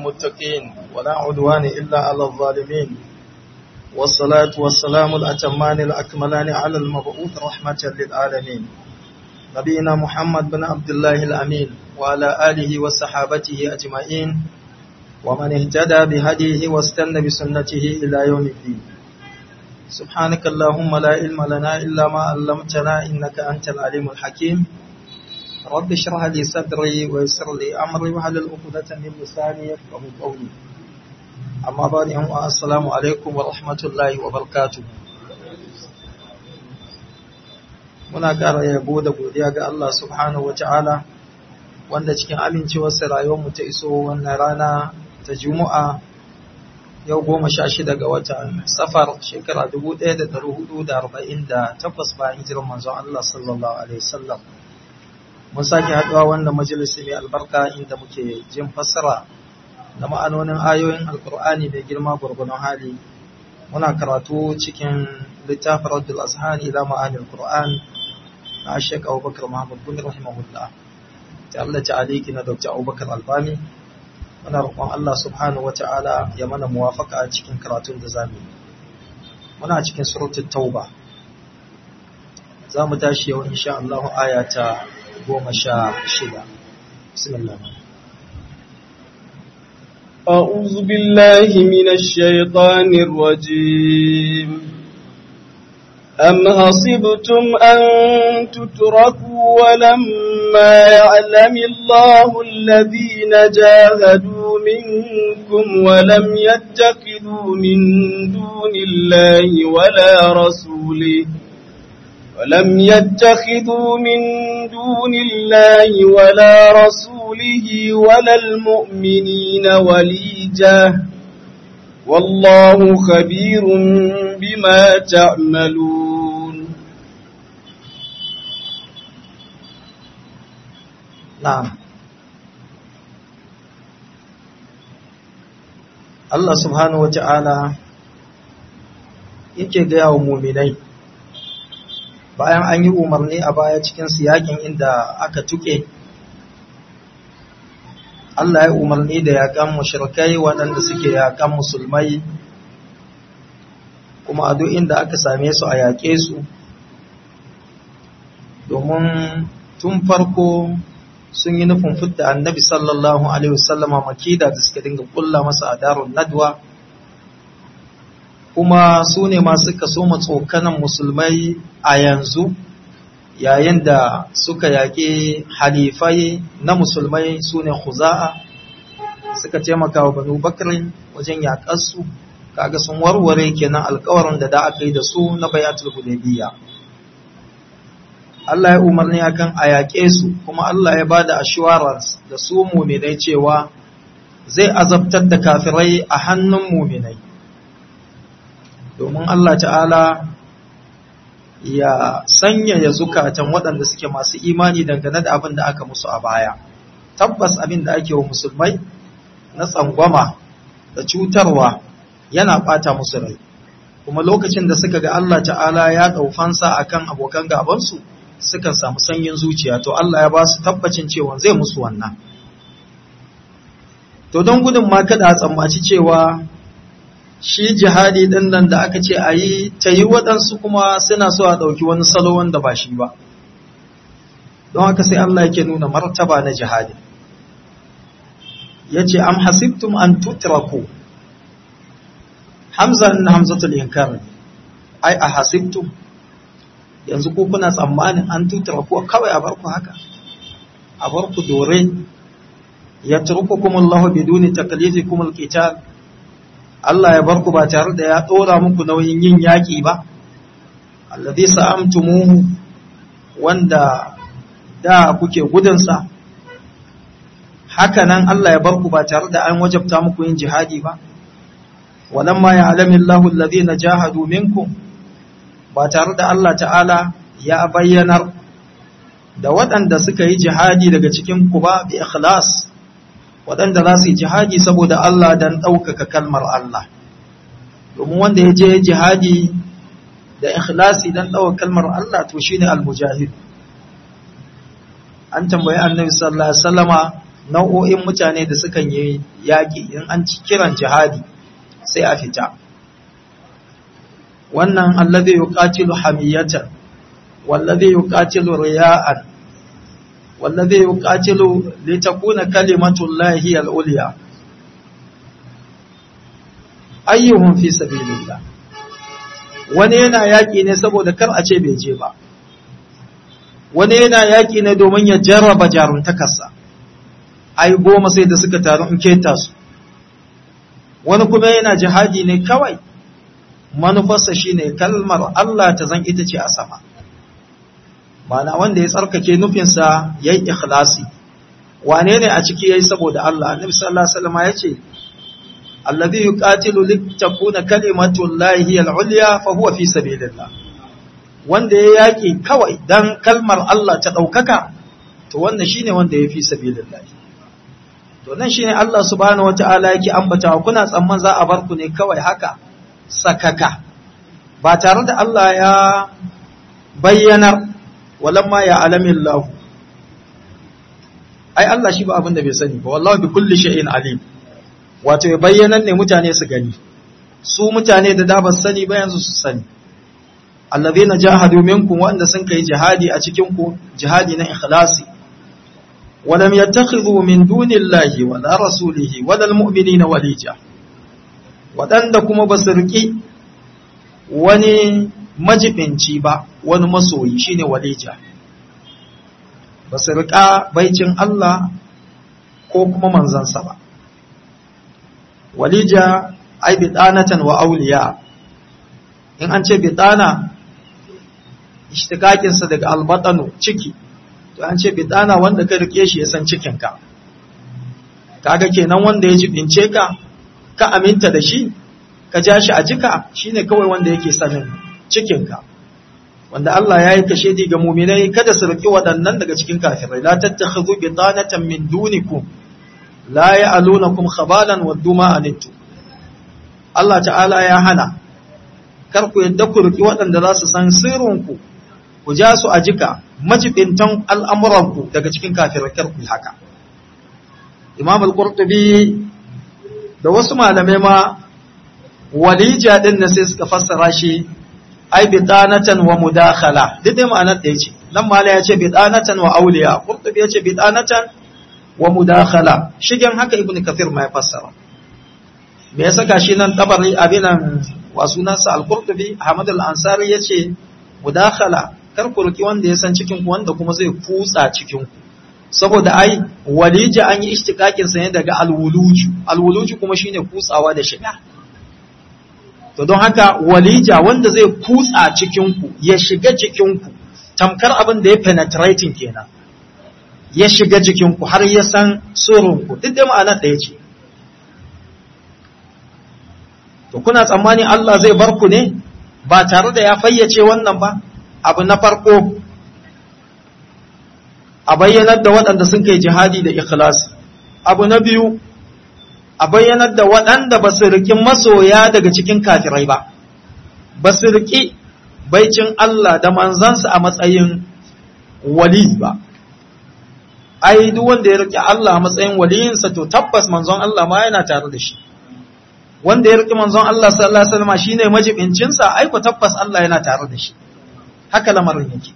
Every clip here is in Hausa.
للمتقين ولا عدوان إلا على الظالمين والصلاة والسلام الأتمان الأكملان على المبعوث رحمة للعالمين نبينا محمد بن عبد الله الأمين وعلى آله وصحابته أجمعين ومن اهتدى بهديه واستنى بسنته إلى يوم الدين سبحانك اللهم لا علم لنا إلا ما علمتنا إنك أنت العليم الحكيم رب اشرح لي صدري ويسر لي أمري واحلل عقدة من لساني يفقهوا قولي أما بعد السلام عليكم ورحمة الله وبركاته muna ƙara yabo da godiya ga Allah subhanahu wata'ala wanda cikin amincewarsa rayuwarmu ta iso wannan rana ta Juma'a yau goma sha shida ga watan safar shekara dubu ɗaya da ɗari hudu da arba'in da takwas bayan hijirar manzon Allah sallallahu alaihi wasallam mun sake haɗuwa wannan majalisi mai albarka inda muke jin fassara da ma'anonin ayoyin alkur'ani mai girma gwargwadon hali muna karatu cikin littafin raddul azhan ila ma'anil qur'an na Sheikh Abubakar Muhammad bin rahimahullah ta Allah ta aliki na Dr. Abubakar Albani muna roƙon Allah subhanahu wata'ala ya mana muwafaka a cikin karatun da zamu yi muna cikin suratul tauba zamu tashi yau insha Allah aya ta 16 bismillah أعوذ بالله من الشيطان الرجيم أم حسبتم أن تتركوا ولما يعلم الله الذين جاهدوا منكم ولم يتخذوا من دون الله ولا رسوله ولم يتخذوا من دون الله ولا رسوله ولا المؤمنين وليجة والله خبير بما تعملون نعم Allah subhanahu wa ta'ala yake gaya wa muminai bayan an yi umarni a baya cikin siyakin inda aka tuke Allah ya umarni da yakan mushrikai waɗanda suke yakan musulmai kuma a duk inda aka same su a yaƙe su domin tun farko sun yi nufin fitta annabi sallallahu alaihi wasallama makida da suka dinga kulla masa a darun nadwa kuma su ne masu kaso matsokanan musulmai a yanzu yayin da suka yaƙi halifai na musulmai su ne huza'a suka taimaka wa banu bakirin wajen yaƙarsu kaga sun warware kenan alkawarin da da aka yi da su na bayatul hudaybiya Allah ya umarni akan a yaƙe su kuma Allah ya bada assurance da su muminai cewa zai azabtar da kafirai a hannun muminai domin Allah ta'ala ya sanyaya zukatan waɗanda suke masu imani dangane da abin da aka musu a baya tabbas abin da ake wa musulmai na tsangwama da cutarwa yana ɓata musu rai kuma lokacin da suka ga Allah ta'ala ya ɗaufansa akan abokan gabansu sukan samu sanyin zuciya to Allah ya ba su tabbacin cewa zai musu wannan to don gudun ma kada a tsammaci cewa shi jihadi ɗin nan da aka ce a yi ta yi waɗansu kuma suna so a ɗauki wani salo wanda ba shi ba don haka sai Allah yake nuna martaba na jihadi ya ce am hasibtum an tutraku hamza na hamzatul inkar ai a hasibtum yanzu ko kuna tsammanin an tutraku kawai a barku haka a barku dore ya turkukum Allah biduni taklifikum alqital Allah ya bar ku ba tare da ya ɗora muku nauyin yin yaƙi ba, alladhi sa'amtumuhu wanda da kuke gudunsa, haka nan Allah ya bar ku ba tare da an wajabta muku yin jihadi ba, walamma ya alamin lahun na jahadu minkum ba tare da Allah ta'ala ya bayyanar da waɗanda suka yi jihadi daga cikin ku ba bi ikhlas. waɗanda za su yi jihadi saboda Allah don ɗaukaka kalmar Allah domin wanda ya je jihadi da ikhlasi don ɗaukaka kalmar Allah to shine al-mujahid an tambayi annabi sallallahu alaihi wasallama nau'o'in mutane da sukan yi yaƙi in an ci kiran jihadi sai a fita wannan alladhi yuqatilu hamiyatan walladhi yuqatilu riya'an walladhi yuqatilu litakuna kalimatu llahi al-ulya ayyuhum fi sabilillah wani yana yaƙi ne saboda kar a ce bai je ba wani yana yaƙi ne domin ya jarraba jaruntakarsa ai goma sai da suka taru in keta su wani kuma yana jihadi ne kawai manufarsa shine kalmar Allah ta zan ita ce a sama mana wanda ya tsarkake nufinsa ya yi ikhlasi wane ne a ciki ya yi saboda Allah annabi sallallahu alaihi wasallam ya ce alladhi yuqatilu litakuna kalimatu llahi al-ulya fa huwa fi sabilillah wanda ya yaki kawai dan kalmar Allah ta daukaka to wannan shine wanda ya fi sabilillah to nan shine Allah subhanahu wataala yake ambatawa kuna tsamman za a bar ku ne kawai haka sakaka ba tare da Allah ya bayyanar walamma ya alamin lahu ai Allah shi ba abin da bai sani ba wallahi bi kulli shay'in alim wato ya bayyanar ne mutane su gani su mutane da da ba sani ba yanzu su sani allazina jahadu minkum wanda sun kai jihadi a cikin ku jihadi na ikhlasi ولم يتخذوا من دون الله ولا رسوله ولا المؤمنين وليجا waɗanda kuma ba su riƙi wani majibinci ba wani masoyi shine walija ba su riƙa baicin Allah ko kuma manzansa ba walija ai bidanatan wa auliya in an ce bidana ishtikakinsa daga albatanu ciki to an ce bidana wanda ka rike shi ya san cikinka kaga kenan wanda ya jibince ka ka aminta da shi ka ja shi a jika shine kawai wanda yake sanin cikinka wanda Allah ya yi kashe ga muminai kada su riki waɗannan daga cikin kafirai la tattakhudhu bidanatan min dunikum la ya'lunakum khabalan waddu ma anittu Allah ta'ala ya hana kar ku yadda ku riki waɗanda za su san sirrinku ku ja su a jika majibintan al'amuranku daga cikin kafirai kar ku haka Imam al-Qurtubi da wasu malamai ma walija din na sai suka fassara shi ai bidanatan wa mudakhala duk dai ma'anar da yace nan mala ya ce bidanatan wa awliya qurtubi ya ce bidanatan wa mudakhala shigen haka ibnu kathir ma ya fassara me ya saka shi nan tabari abinan wa sunansa al-qurtubi ahmad al-ansari yace mudakhala kar ku ruki wanda ya san cikin ku wanda kuma zai kutsa cikin ku saboda ai walija an yi ishtiqaqin sa ne daga al-wuluju al-wuluju kuma shine kutsawa da shiga to don haka walija wanda zai kutsa cikinku ya shiga cikinku tamkar abin da ya penetrating kenan ya shiga jikinku har ya san surunku duk da ma'anar ɗaya ce to kuna tsammani Allah zai bar ku ne ba tare da ya fayyace wannan ba abu na farko a bayyanar da waɗanda sun kai jihadi da ikhlasi abu na biyu a bayyanar da waɗanda ba su riƙi masoya daga cikin kafirai ba, ba su riƙi baicin Allah da manzansa a matsayin wali ba. Ai, duk wanda ya riƙe Allah a matsayin waliyinsa to tabbas manzon Allah ma yana tare da shi. Wanda ya riƙe manzon Allah sallallahu Alaihi wasallam shi ne majibincinsa, ai ku tabbas Allah yana tare da shi. Haka lamarin yake.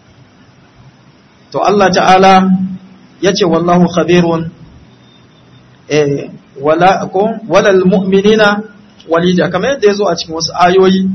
To Allah ta'ala ya ce, Wallahu khabirun eh, wala ko walal mu'minina walija kamar yadda yazo a cikin wasu ayoyi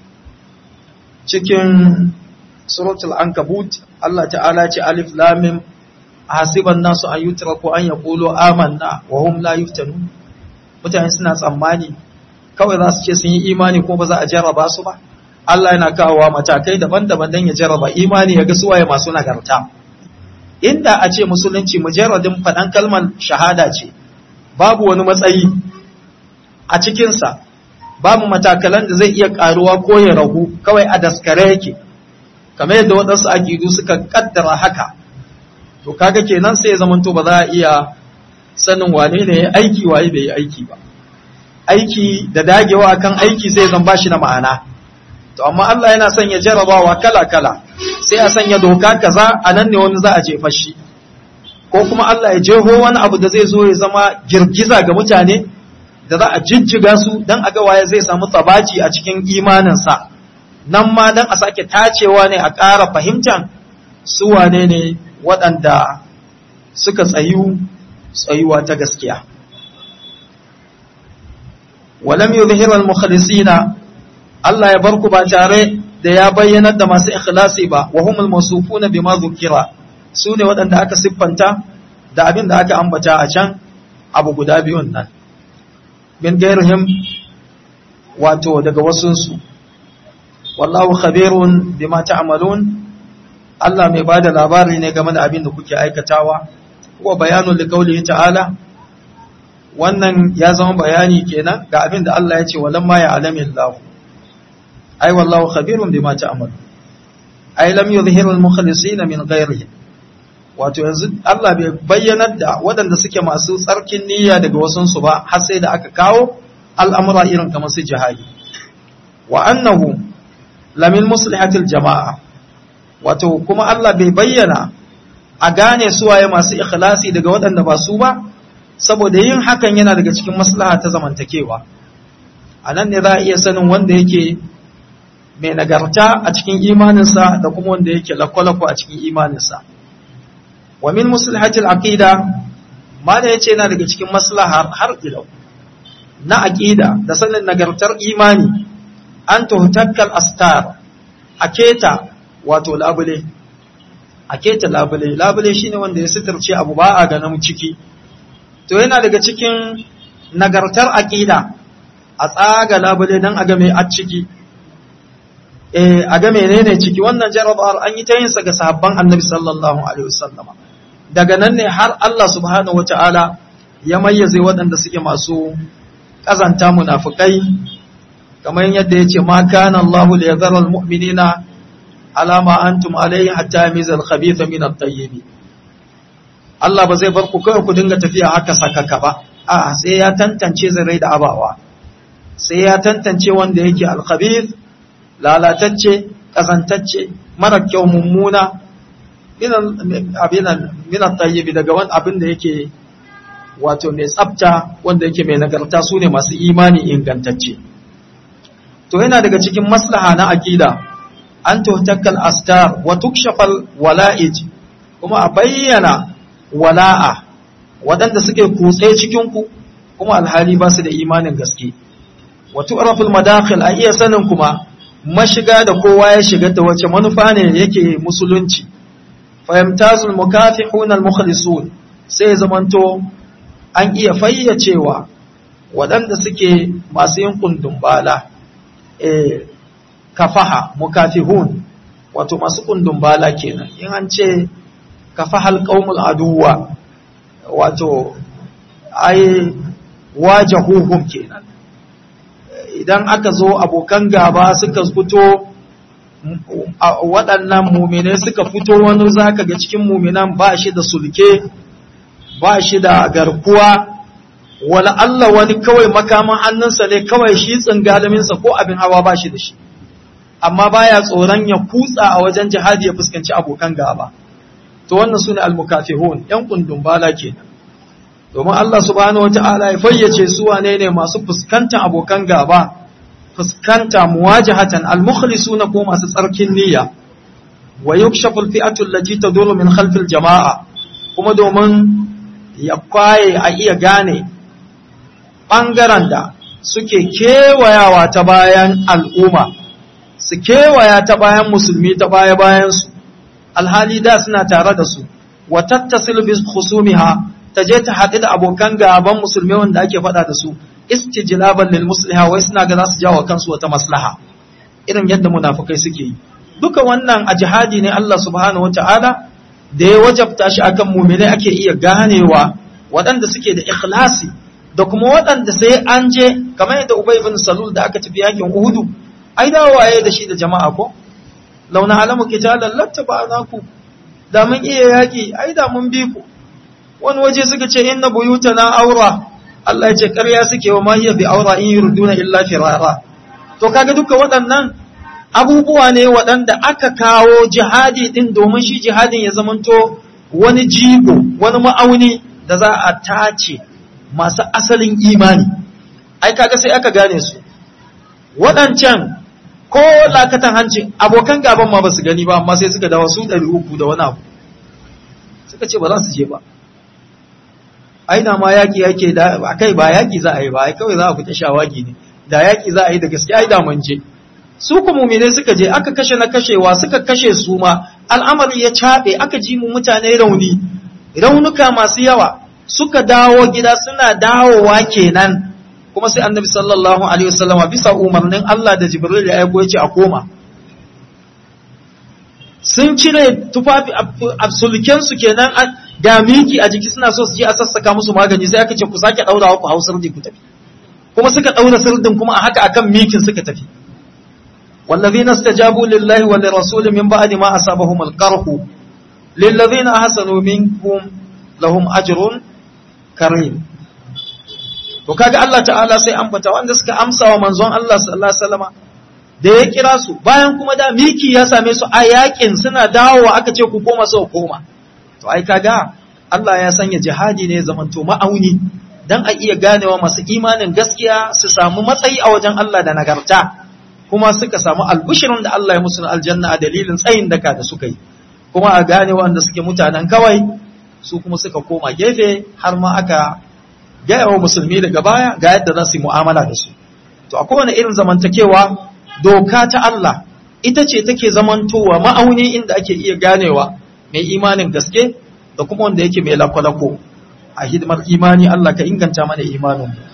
cikin suratul ankabut Allah ta'ala ce alif lam mim hasiban nasu an yutraku an yaqulu amanna wa hum la yuftanun mutane suna tsammani kawai za su ce sun yi imani ko ba za a jarraba su ba Allah yana kawowa matakai daban-daban don ya jarraba imani ya ga suwaye masu nagarta inda a ce musulunci mujarradin faɗan kalmar shahada ce babu wani matsayi a cikinsa babu matakalan da zai iya karuwa ko ya ragu kawai a daskare yake kamar yadda waɗansu aƙidu suka kaddara haka to kaga kenan sai ya zamanto ba za a iya sanin wane ne ya aiki waye bai yi aiki ba aiki da dagewa akan aiki sai zan bashi na ma'ana to amma Allah yana son ya jarabawa kala kala sai a sanya doka kaza a nan ne wani za a jefa shi ko kuma Allah ya jeho wani abu da zai zo ya zama girgiza ga mutane da za a jijjiga su don a ga waye zai samu tsabaci a cikin imaninsa nan ma don a sake tacewa ne a ƙara fahimtan su wane ne waɗanda suka tsayu tsayuwa ta gaskiya walam yuzhiru al-mukhlisina Allah ya barku ba tare da ya bayyanar da masu ikhlasi ba wa humul mawsufuna bima dhukira su ne waɗanda aka siffanta da abin da aka ambata a can abu guda biyun nan bin gairihim wato daga wasunsu wallahu khabirun bima ta'malun Allah mai bada labari ne game da abin da kuke aikatawa wa bayanun liqaulihi ta'ala wannan ya zama bayani kenan ga abin da Allah ya ce walamma ya alamin lahu ai wallahu khabirun bima ta'malun ai lam yuzhiru al-mukhlisina min ghairihi wato yanzu Allah bai bayyanar da waɗanda suke masu tsarkin niyya daga wasunsu ba har sai da aka kawo al'amura irin kamar su jihadi wa annahu lamin muslihatil jama'a wato kuma Allah bai bayyana a gane suwaye masu ikhlasi daga waɗanda ba su ba saboda yin hakan yana daga cikin maslaha ta zamantakewa a nan ne za a iya sanin wanda yake mai nagarta a cikin imaninsa da kuma wanda yake lakwalakwa a cikin imaninsa wa min maslahatil aqida ma da yace yana daga cikin maslahar har ilau na aqida da sanin nagartar imani an tuhtakkal astar aketa wato labule aketa labule labule shine wanda ya sitirce abu ba a ganin ciki to yana daga cikin nagartar aqida a tsaga labule dan a ga mai a ciki eh a ga menene ciki wannan jarabar an yi ta yin sa ga sahabban annabi sallallahu alaihi wasallama daga nan ne har Allah subhanahu wata'ala ya mayyaze waɗanda suke masu ƙazanta munafukai kamar yadda ya ce ma kana Allahu li yadhara almu'minina ala ma antum alayhi hatta yamiza al-khabitha min at-tayyib Allah ba zai bar ku kawai ku dinga tafiya haka sakaka ba a sai ya tantance zai da abawa sai ya tantance wanda yake al-khabith lalatacce kazantacce mara kyau mummuna minan tayyibi daga wani abin da yake wato mai tsafta wanda yake mai nagarta su ne masu imani ingantacce to yana daga cikin maslaha na aqida an tuhtakkal astar wa tukshafal wala'ij kuma a bayyana wala'a waɗanda suke kutse cikin ku kuma alhali ba su da imanin gaske wa tu'raful madakhil a iya sanin kuma mashiga da kowa ya shiga da wace manufa ne yake musulunci fahimtazul mukafihun al-mukhlisun sai zamanto an iya fayyacewa waɗanda suke masu yin kundin bala eh kafaha mukafihun wato masu kundin bala kenan in an ce kafahal qaumul aduwa wato ai wajahuhum kenan idan aka zo abokan gaba suka fito waɗannan muminai suka fito wani zaka ga cikin muminan ba shi da sulke ba shi da garkuwa wala Allah wani kawai makaman hannunsa ne kawai shi tsingalaminsa ko abin hawa ba shi da shi amma baya tsoron ya kutsa a wajen jihadi ya fuskanci abokan gaba to wannan sune almukafihun yan kundun bala kenan domin Allah subhanahu wata'ala ya fayyace su wane ne masu fuskantar abokan gaba fuskanta muwajahatan almukhlisuna ko masu tsarkin niyya wa yukshafu alfi'atu allati taduru min khalfil jama'a kuma domin ya kwaye a iya gane bangaren da suke kewayawa ta bayan al'umma su kewaya ta bayan musulmi ta baya bayan su alhali da suna tare da su wa tattasil bi khusumiha ta je ta haɗu da abokan gaban musulmi wanda ake faɗa da su istijlaban lil musliha wai suna ga za su jawo kansu wata maslaha irin yadda munafukai suke yi duka wannan a jihadi ne Allah subhanahu wataala da ya wajabta shi akan mu'minai ake iya ganewa waɗanda suke da ikhlasi da kuma waɗanda sai an je kamar yadda Ubay ibn Salul da aka tafi yakin Uhud ai da waye da shi da jama'a ko launa alamu qitalan lattaba'naku da mun iya yaki ai da mun bi ku wani waje suka ce inna buyutana aura Allah ya ce ƙarya suke wa mahiyar bi aura in yurduna illa firara to kaga duka waɗannan abubuwa ne waɗanda aka kawo jihadi din domin shi jihadin ya zamanto wani jigo wani ma'auni da za a tace masu asalin imani ai kaga sai aka gane su waɗancan ko lakatan hancin abokan gaban ma ba su gani ba amma sai suka dawo su ɗari uku da wani abu suka ce ba za su je ba aina ma yaƙi yake da a kai ba yaƙi za a yi ba ai kawai za a fita shawagi ne da yaƙi za a yi da gaske ai da mun je su ku mumine suka je aka kashe na kashewa suka kashe su ma al'amari ya caɓe aka ji mu mutane rauni raunuka masu yawa suka dawo gida suna dawowa kenan kuma sai annabi sallallahu alaihi wasallama bisa umarnin Allah da Jibril ya aiko yace a koma sun cire tufafi absoluken su kenan da miki a jiki suna so su je a sassaka musu magani sai aka ce ku sake daurawa ku hausar da ku tafi kuma suka daura sirdin kuma a haka akan mikin suka tafi والذين استجابوا لله وللرسول من بعد ما أصابهم القرح للذين أحسنوا منكم لهم أجر كريم to kaga Allah ta'ala sai ambata wanda suka amsa wa manzon Allah sallallahu alaihi wasallama da ya kira su bayan kuma da miki ya same su a yakin suna dawowa aka ce ku koma sau koma to ai kaga Allah ya sanya jihadi ne zamanto ma'auni dan a iya ganewa masu imanin gaskiya su samu matsayi a wajen Allah da nagarta kuma suka samu albushirin da Allah ya musu aljanna a dalilin tsayin daka da suka yi kuma a gane wanda suke mutanen kawai su kuma suka koma gefe har ma aka gaya wa musulmi daga baya ga yadda za su yi mu'amala da su to a kowane irin zamantakewa doka ta Allah ita ce take zamantowa ma'auni inda ake iya ganewa mai imanin gaske da kuma wanda yake mai lakwalako a hidimar imani Allah ka inganta mana imanin mu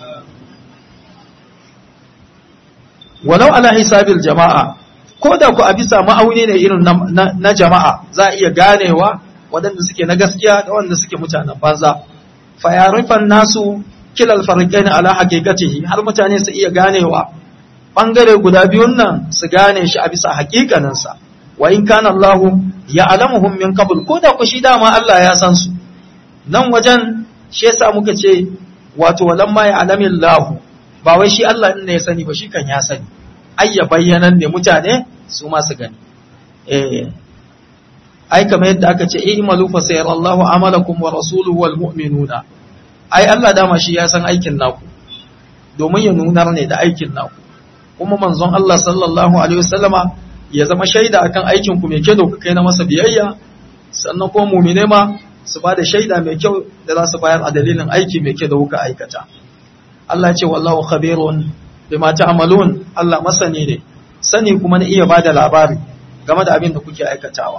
walau ala hisabil jama'a ko da ku a bisa ma'auni ne irin na jama'a za a iya ganewa waɗanda suke na gaskiya da wanda suke mutanen banza fayarifan nasu kilal farqain ala haqiqatihi har mutane su iya ganewa bangare guda biyun nan su gane shi a bisa haƙiƙanin sa wa in kana Allah ya'lamuhum min qabl ko da ku shi dama Allah ya san su nan wajen shi yasa muka ce wato walamma ya'lamillahu ba wai shi Allah ne ya sani ba shi kan ya sani ai ya bayyanan ne mutane su ma su gani eh ai kamar yadda aka ce i'malu fa sayarallahu amalakum wa rasuluhu wal mu'minuna ai Allah dama shi ya san aikin naku domin ya nunar ne da aikin naku kuma manzon Allah sallallahu alaihi wasallama ya zama shaida akan aikin ku mai kyau da kai na masa biyayya sannan kuma mu'mine ma su ba da shaida mai kyau da za su bayar a dalilin aiki mai kyau da kuka aikata Allah ce wallahu khabirun bima ta'malun Allah masani ne sani kuma na iya bada labari game da abin da kuke aikatawa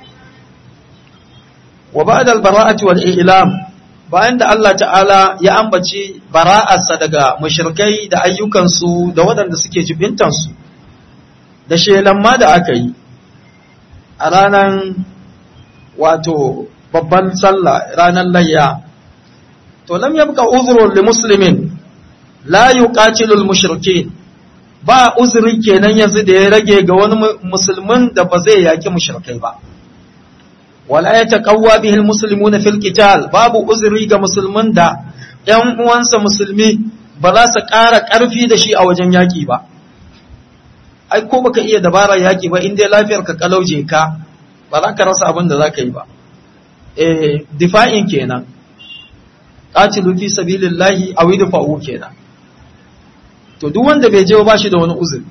wa ba'da al-bara'ati wal i'lam bayan da Allah ta'ala ya ambaci bara'arsa daga mushrikai da ayyukansu da waɗanda suke jibintansu da shelan ma da aka yi a ranar wato babban sallah ranar layya to lam yabqa uzrun li muslimin la yuqatilu al-mushrikeen ba uzuri kenan yanzu da ya rage ga wani musulmin da ba zai yaki mushrikai ba wala yataqawwa bihi al-muslimuna fil qital babu uzuri ga musulmin da ƴan uwansa musulmi ba za su ƙara ƙarfi da shi a wajen yaki ba ai ko baka iya dabarar yaki ba in dai lafiyar ka kalauje ka ba za ka rasa abin da za ka yi ba eh difa'in kenan qatilu fi sabilillahi aw idfa'u kenan to duk wanda bai je ba shi da wani uzuri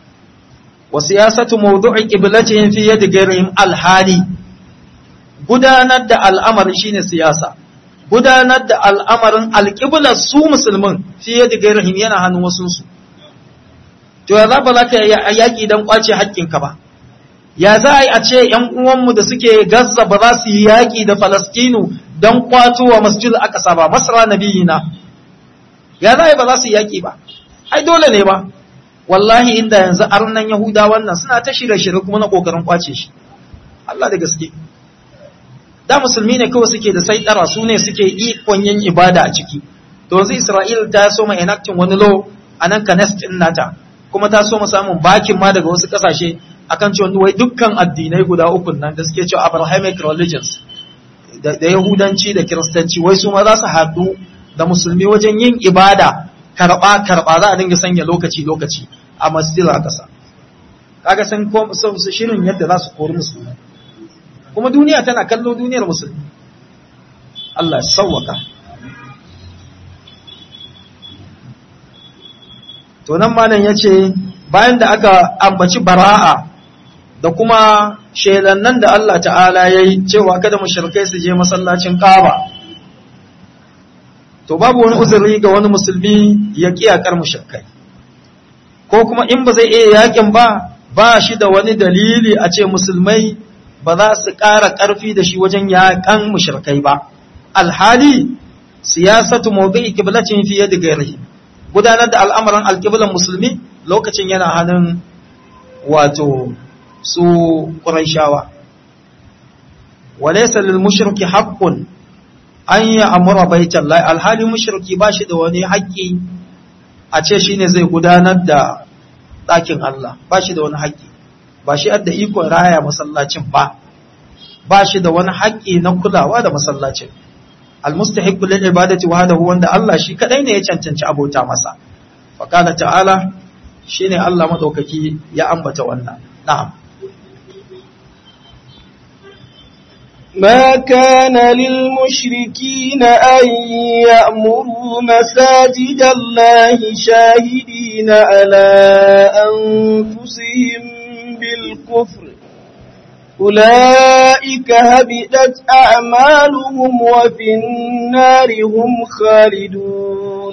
wa siyasatu mawdu'i qiblatihim fi yadi ghayrihim alhali gudanar da al'amarin shine siyasa gudanar da al'amarin alqiblar su musulmin fi yadi ghayrihim yana hannun wasu su to ya za ba za ka yaki dan kwace haƙƙinka ba ya za a yi a ce ‘yan uwanmu da suke Gaza ba za su yi yaƙi da Falastinu don kwato wa masjid aqsa ba, masra nabiyina. Ya za a yi ba za su yi yaƙi ba, ai dole ne ba, wallahi inda yanzu arnan Yahuda wannan suna ta shirye-shirye kuma na ƙoƙarin kwace shi. Allah da gaske. Da musulmi ne kawai suke da saitara su ne suke ikon yin ibada a ciki. To yanzu Isra'il ta so ma enacting wani law a nan Kanes ɗin nata, kuma ta so mu samun bakin ma daga wasu ƙasashe akan cewa wai dukkan addinai guda uku nan da suke cewa Abrahamic religions da Yahudanci da Kiristanci wai su ma za su haɗu da musulmi wajen yin ibada karɓa karɓa za a dinga sanya lokaci lokaci a masjid a ƙasa kaga sun shirin yadda za su kori musulmi kuma duniya tana kallo duniyar musulmi Allah sauwaka to nan malam yace bayan da aka ambaci bara'a da kuma shelannan da Allah ta'ala yayi cewa kada mushrikai su je masallacin Kaaba to babu wani uzuri ga wani musulmi ya kiyakar mushrikai ko kuma in ba zai iya yakin ba ba shi da wani dalili a ce musulmai ba za su ƙara ƙarfi da shi wajen yaƙan mushrikai ba alhali siyasatu mawdi'i qiblatin fi yadi ghairihi gudanar da al'amuran alqiblan musulmi lokacin yana hannun wato su quraishawa walaysa lil mushriki haqqun an ya'mura baitallahi alhali mushriki ba shi da wani haƙƙi a ce shine zai gudanar da ɗakin Allah ba shi da wani haƙƙi ba shi adda ikon raya masallacin ba ba shi da wani haƙƙi na kulawa da masallacin almustahiqqu lil ibadati wahdahu wanda Allah shi kadai ne ya cancanci abota masa fa qala ta'ala shine Allah madaukaki ya ambata wannan na'am ما كان للمشركين أن يأمروا مساجد الله شاهدين على أنفسهم بالكفر أولئك هبئت أعمالهم وفي النار هم خالدون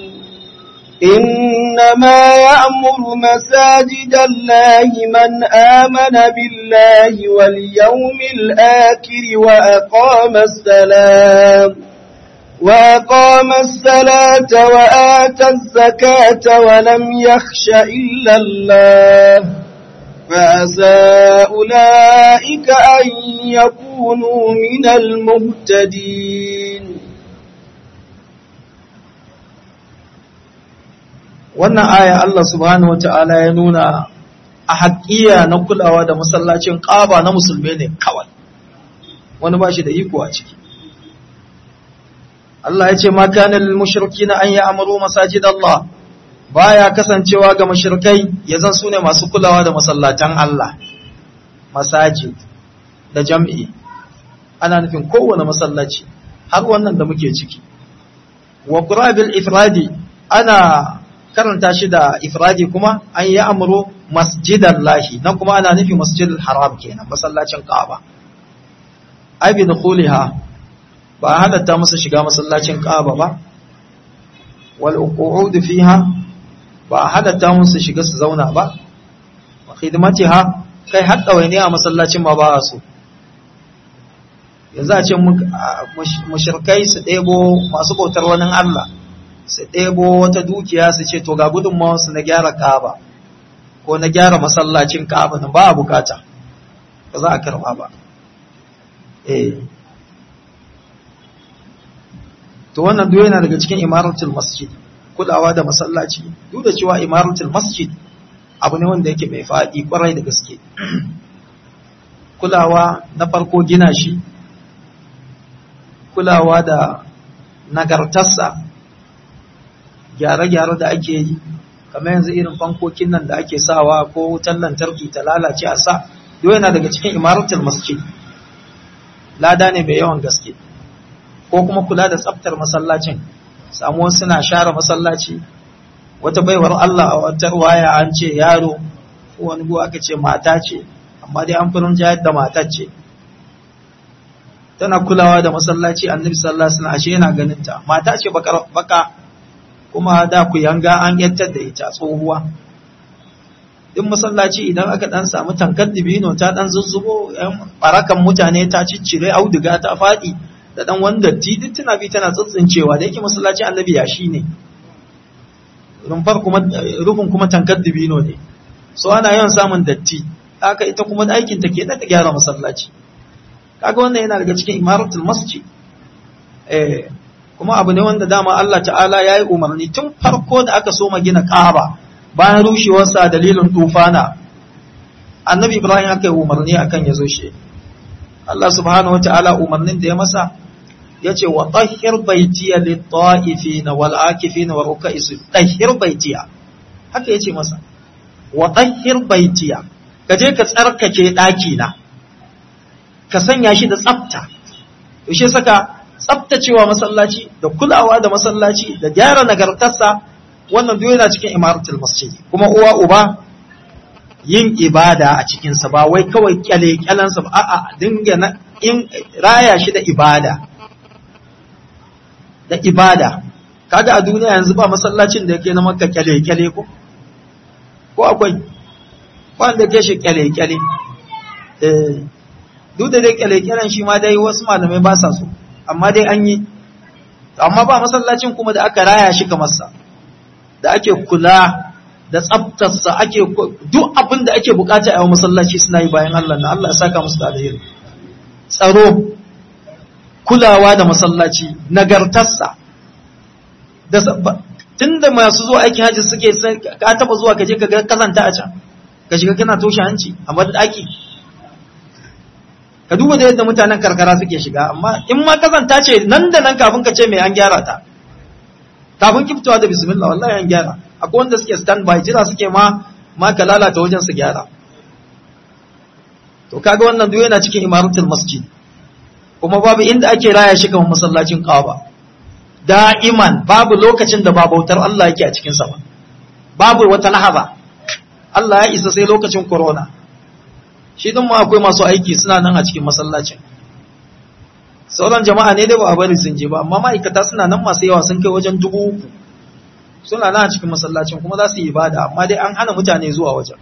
إنما يأمر مساجد الله من آمن بالله واليوم الآخر وأقام السلام وأقام الصلاة وآتى الزكاة ولم يخش إلا الله فعسى أولئك أن يكونوا من المهتدين wannan aya Allah subhanahu wata'ala ya nuna a haƙiya na kulawa da masallacin ƙaba na musulmi ne kawai wani ba shi da iko a ciki Allah ya ce ma kana lil mushrikina an ya'muru masajid Allah baya kasancewa ga mushrikai yazan sune masu kulawa da masallatan Allah masajid da jam'i ana nufin kowane masallaci har wannan da muke ciki wa qurabil ifradi ana karanta shi da ifradi kuma an yi amuru masjidan lahi nan kuma ana nufi masjidul haram kenan masallacin ka'aba ai bi dukhuliha ba halatta musu shiga masallacin ka'aba ba wal qu'ud fiha ba halatta musu shiga su zauna ba wa khidmatiha kai har dawaini a masallacin ma ba su yanzu a ce mushrikai su ɗebo masu bautar wani Allah su ɗebo wata dukiya su ce to ga gudunmawarsu na gyara kaba ko na gyara masallacin kaba ba a bukata ba za a karba ba eh to wannan duk yana daga cikin imaratul masjid kulawa da masallaci duk da cewa imaratul masjid abu ne wanda yake mai faɗi kwarai da gaske kulawa na farko gina shi kulawa da nagartarsa gyare-gyare da ake yi kamar yanzu irin fankokin nan da ake sawa ko wutan lantarki ta lalace a sa duk yana daga cikin imaratul masjid lada ne mai yawan gaske ko kuma kula da tsaftar masallacin samuwa suna share masallaci wata baiwar Allah a wata waya an ce yaro ko wani go aka ce mata ce amma dai an furin jayar da matar ce tana kulawa da masallaci annabi sallallahu alaihi wasallam ashe yana ganin ta mata ce baka kuma da ku yanga an yantar da ita tsohuwa din masallaci idan aka dan samu tankar dibino ta dan zuzzubo yan barakan mutane ta ciccire auduga ta fadi da dan wanda duk tana bi tana tsintsincewa da yake masallaci annabi ya shi ne rumfar kuma rufin kuma tankar dibino ne so ana yawan samun datti haka ita kuma aikin ta ke da ta gyara masallaci kaga wannan yana daga cikin imaratul masjid eh kuma abu ne wanda dama Allah ta'ala ya yi umarni tun farko da aka soma gina ƙaba bayan rushewarsa dalilin tufana annabi ibrahim aka yi umarni akan ya zo shi Allah subhanahu wa ta'ala umarnin da ya masa ya ce wa tahhir baitiya lit-ta'ifina wal akifina wa ruk'i tahhir baitiya haka yace masa wa tahhir baitiya ka je ka tsarkake daki na ka sanya shi da tsafta yaushe saka tsaftacewa masallaci da kulawa da masallaci da gyara nagartarsa wannan duk yana cikin imaratul masjid kuma uwa uba yin ibada a cikinsa ba wai kawai kyale kyalansa ba a'a dinga na in raya shi da ibada da ibada kaga a duniya yanzu ba masallacin da yake na makka kyale kyale ko ko akwai wanda ke shi kyale kyale eh duk da dai kyale kyalen shi ma dai wasu malamai ba sa so amma dai an yi amma ba masallacin kuma da aka raya shi kamar sa da ake kula da tsaftarsa ake duk abin da ake bukata a masallaci suna yi bayan Allah na Allah ya saka musu da alheri tsaro kulawa da masallaci nagartarsa da tunda masu zuwa aikin haji suke ka taba zuwa kaje ka ga kazanta a can ka shiga kana toshe hanci a daki ka duba da yadda mutanen karkara suke shiga amma in ma kazanta ce nan da nan kafin ka ce mai an gyara ta kafin kiftawa da bismillah wallahi an gyara akwai wanda suke stand by jira suke ma ma ka lalata wajen su gyara to kaga wannan duk yana cikin imaratul masjid kuma babu inda ake raya shi kamar masallacin Kaaba da'iman babu lokacin da ba bautar Allah yake a cikin sa ba babu wata lahaba Allah ya isa sai lokacin corona shi din ma akwai masu aiki suna nan a cikin masallacin sauran jama'a ne dai ba a bari sun je ba amma ma'aikata suna nan masu yawa sun kai wajen dubu uku suna nan a cikin masallacin kuma za su yi ibada amma dai an hana mutane zuwa wajen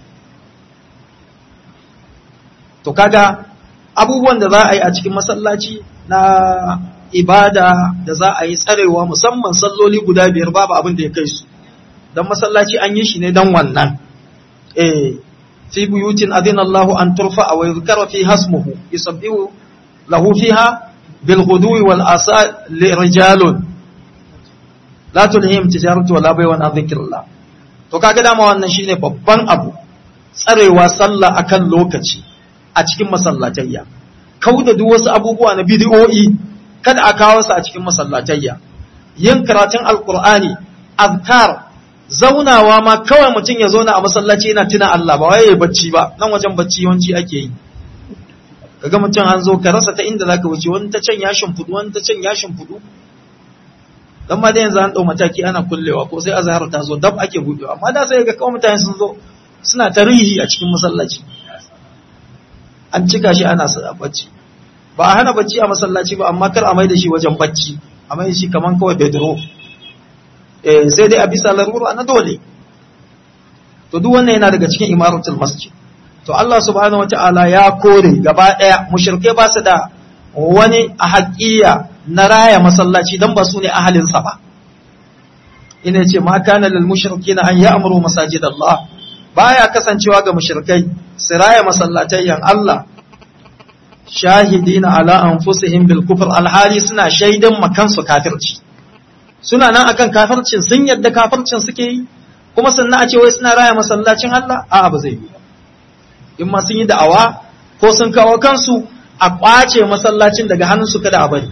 to kaga abubuwan da za a yi a cikin masallaci na ibada da za a yi tsarewa musamman salloli guda biyar babu abin da ya kai su don masallaci an yi shi ne don wannan eh fi buyutin adina Allah an turfa wa yuzkara fi hasmuhu yusabbihu lahu fiha bil ghudwi wal asal li rijalun la tulhim tijaratu wala bay'un an dhikrillah to kaga dama wannan shine babban abu tsarewa sallah akan lokaci a cikin masallatayya kauda duk wasu abubuwa na bid'o'i kada a kawo su a cikin masallatayya yin karatun alqur'ani azkar zaunawa ma kawai mutum ya zauna a masallaci yana tuna Allah ba waye bacci ba nan wajen bacci yawanci ake yi kaga mutum an zo ka rasa ta inda zaka wuce wani ta can ya shimfudu wani ta can ya shimfudu dan ma da yanzu an dau mataki ana kullewa ko sai azhar ta zo dab ake budewa amma da sai ga kawai mutane sun zo suna tarihi a cikin masallaci an cika shi ana sa bacci ba a hana bacci a masallaci ba amma kar a mai da shi wajen bacci a mai da shi kaman kawai bedro eh sai dai a bisa larura na dole to duk wannan yana daga cikin imaratul masjid to Allah subhanahu wataala ya kore gaba daya mushrike ba su da wani a haƙiya na raya masallaci dan ba su ne ahalinsa ba ina ce ma kana lil mushrikina an ya'muru masajid Allah baya kasancewa ga mushrikai su raya masallatayyan Allah shahidina ala anfusihim bil kufr alhali suna shaidan makansu kafirci suna nan akan kafircin sun yadda kafircin suke yi kuma sannan a ce wai suna raya masallacin Allah a'a ba zai yi ba in ma sun yi da'awa ko sun kawo kansu a kwace masallacin daga hannunsu kada a bari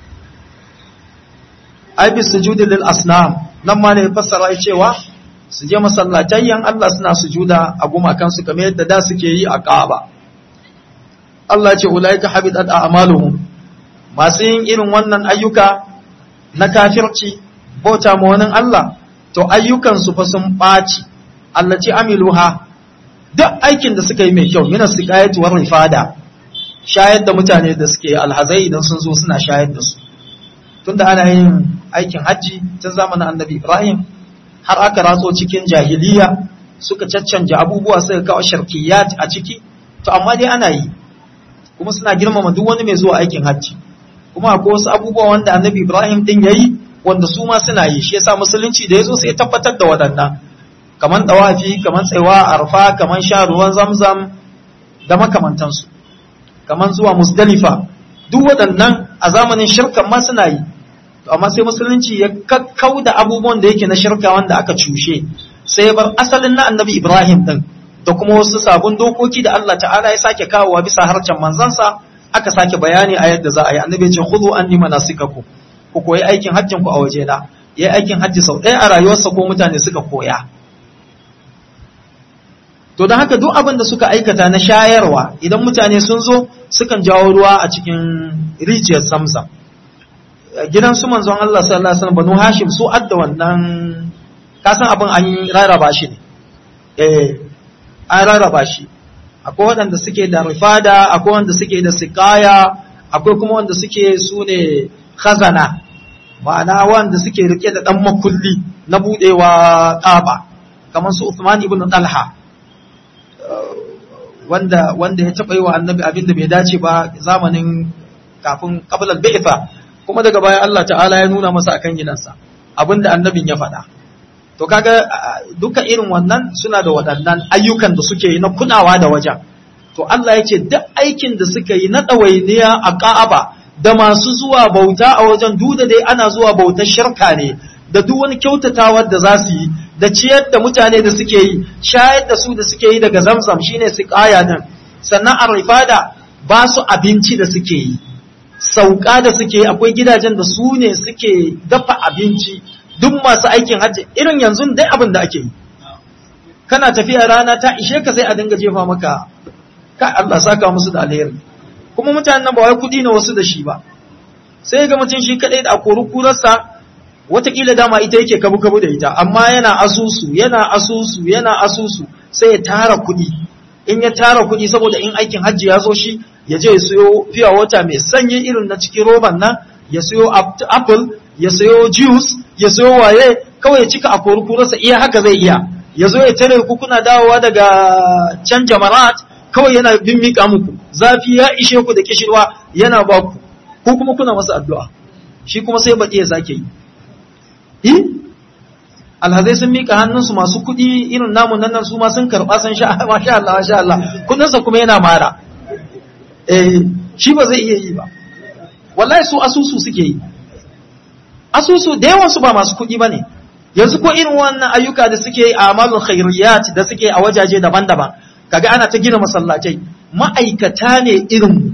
ai bi sujudi lil asnam nan ma ne fassara cewa su je masallatayyan Allah suna sujuda a gumakansu kamar yadda da suke yi a Kaaba Allah ce ulaika habitat a'maluhum masu yin irin wannan ayyuka na kafirci bauta ma wani Allah to ayyukansu fa sun ɓaci Allah ce amiluha duk aikin da suka yi mai kyau mina siqayatu war rifada shayar da mutane da suke alhazai idan sun zo suna shayar da su tunda ana yin aikin hajji tun zamanin annabi Ibrahim har aka ratso cikin jahiliya suka caccanja abubuwa suka kawo sharkiyat a ciki to amma dai ana yi kuma suna girmama duk wani mai zuwa aikin hajji kuma akwai wasu abubuwa wanda annabi Ibrahim din yayi wanda su ma suna yi shi yasa musulunci da yazo sai ya tabbatar da waɗannan kaman dawafi kaman tsaiwa arfa kaman sha ruwan zamzam da makamantansu kaman zuwa musdalifa duk waɗannan a zamanin shirkan ma suna yi to amma sai musulunci ya kakkau da abubuwan da yake na shirka wanda aka cushe sai ya bar asalin na annabi Ibrahim din da kuma wasu sabon dokoki da Allah ta'ala ya sake kawowa bisa harcen manzansa aka sake bayani a yadda za a yi annabi ce khudhu anni manasikakum ku koyi aikin hajjin ku a waje na yayi aikin hajji sau ɗaya a rayuwarsa ko mutane suka koya to don haka duk abin da suka aikata na shayarwa idan mutane sun zo sukan jawo ruwa a cikin rijiyar samsam gidan su manzon Allah sallallahu alaihi wasallam banu hashim su adda wannan kasan abin an rarraba shi ne eh an rarraba shi akwai waɗanda suke da rifada akwai wanda suke da sikaya akwai kuma wanda suke su ne khazana ma'ana wanda suke rike da ɗan makulli na buɗewa ƙaba kamar su Uthman ibn Talha wanda wanda ya taɓa yi wa annabi abin da bai dace ba zamanin kafin qabla al-bi'tha kuma daga baya Allah ta'ala ya nuna masa akan gidansa abinda annabin ya faɗa to kaga duka irin wannan suna da waɗannan ayyukan da suke yi na kunawa da wajen to Allah ya ce duk aikin da suka yi na ɗawainiya a Ka'aba da masu zuwa bauta a wajen duda dai ana zuwa bautar shirka ne da duk wani kyautatawar da za su yi da ciyar da mutane da suke yi shayar da su da suke yi daga zamzam shine su kaya din sannan a rifada ba su abinci da suke yi sauka da suke yi akwai gidajen da su ne suke dafa abinci duk masu aikin hajji irin yanzu dai abin da ake yi kana tafiya rana ta ishe ka sai a dinga jefa maka ka Allah saka musu da alheri kuma mutanen nan ba wai kudi ne wasu da shi ba sai ga mutum shi kadai da akori kurarsa watakila dama ita yake kabu kabu da ita amma yana asusu yana asusu yana asusu sai ya tara kudi in ya tara kudi saboda in aikin hajji ya zo shi ya je ya siyo fiya wata mai sanyi irin na cikin roban nan ya siyo apple ya sayo juice ya sayo waye kawai ya cika a kurkurarsa iya haka zai iya ya zo ya tare ku kuna dawowa daga can jamarat kawai yana bin mika muku zafi ya ishe ku da kishirwa yana ba ku ko kuma kuna masa addu'a shi kuma sai baɗi ya sake yi yi alhazai sun mika hannunsu masu kuɗi irin namun nan su ma sun karɓa sun sha masha Allah masha Allah kudinsa kuma yana mara eh shi ba zai iya yi ba wallahi su asusu suke yi asusu da yawansu ba masu kuɗi ba ne yanzu ko irin wannan ayyuka da suke a amalin khairiyat da suke a wajaje daban-daban kaga ana ta gina masallacai ma'aikata ne irin mu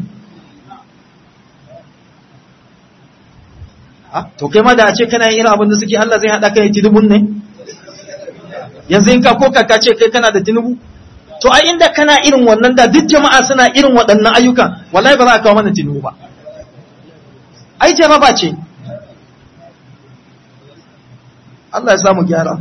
to kai ma da a ce kana yin irin abin da suke Allah zai haɗa kai tinubun ne yanzu in ka ko ka ce kai kana da tinubu to ai inda kana irin wannan da duk jama'a suna irin waɗannan ayyukan wallahi ba za a kawo mana tinubu ba ai jaraba ce Allah ya samu gyara.